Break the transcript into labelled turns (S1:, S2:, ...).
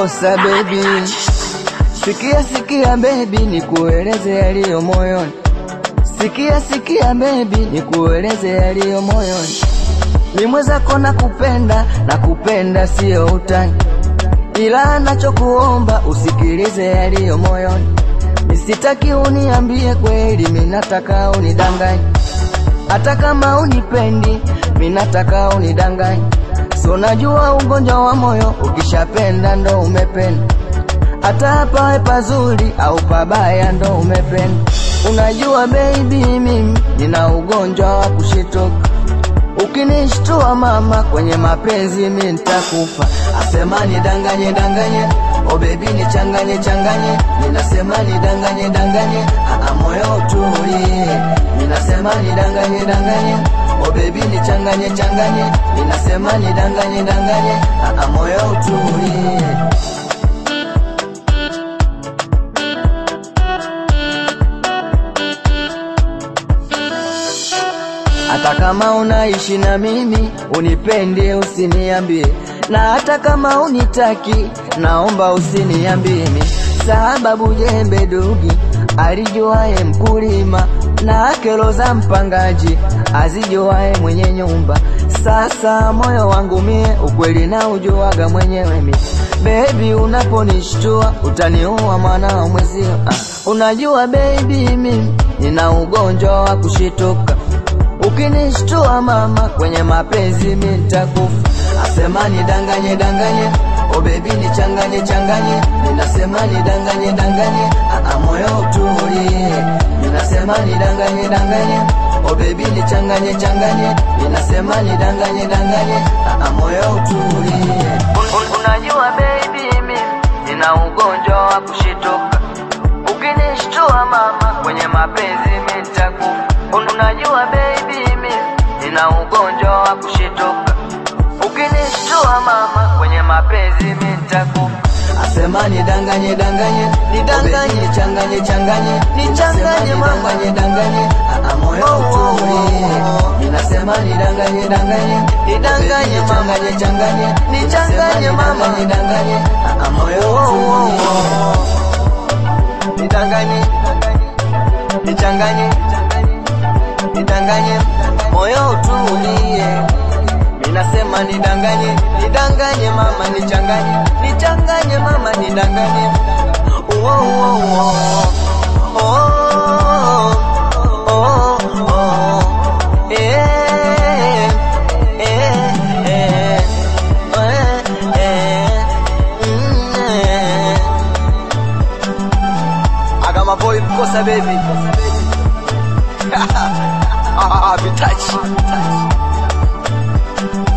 S1: kosa baby. Sikia sikia baby, nikueleze yaliyo moyoni. Sikia sikia baby, nikueleze yaliyo moyoni. Ni mwenzako na kupenda na kupenda sio utani, ila nachokuomba usikilize yaliyo moyoni. Nisitaki uniambie kweli, minataka unidanganye, hata kama unipendi, minataka unidanganye. So najua ugonjwa wa moyo, ukishapenda ndo umependa, hata pawe pazuri au pabaya ndo umependa. Unajua baby, mimi nina ugonjwa wa kushitoka Ukinishtua mama kwenye mapenzi mi nitakufa. Asema ni danganye danganye, o baby ni changanye changanye, ninasema ni danganye danganye, aa moyo utulie. Ninasema ni danganye danganye, o baby ni changanye changanye, ninasema ni danganye danganye, aa moyo utulie. Hata kama unaishi na mimi unipende, usiniambie, na hata kama unitaki, naomba usiniambie mimi, sababu jembe dugi alijuaye mkulima na kero za mpangaji azijuaye mwenye nyumba. Sasa moyo wangu mie ukweli na ujuaga mwenyewe mi Baby, unaponishtua utaniua mwana mwezio. Ah, unajua baby, mimi nina ugonjwa wa kushituka Ukinishtua mama kwenye mapenzi mi nitakufa. Asema ni danganye danganye, o baby ni changanye changanye, ninasema ni danganye danganye, aa moyo utulie. Ninasema ni danganye danganye, o baby ni changanye changanye, ninasema ni danganye danganye, aa moyo utulie. Un- Unajua baby, mimi nina ugonjwa wa kushituka Ukinishtua mama kwenye mapenzi mi nitakufa. Unajua baby, mimi nina ugonjwa wa kushituka. Ukinishtua mama kwenye mapenzi mi nitakufa. Asema ni danganye danganye, ni danganye changanye changanye, ni changanye mama, ni danganye, aa moyo utulie. Ninasema ni danganye danganye, ni danganye mama, ni changanye, ni changanye mama, ni danganye, aa moyo utulie nidanganye, nichanganye, nidanganye, moyo utulie. Minasema nidanganye, nidanganye mama, nichanganye, nichanganye mama, nidanganye. Uo, uo, uo. Oh, oh, oh. Eh, eh, eh. Eh, eh. Mm, eh. I got my boy Kosa baby. ah, Vitachi.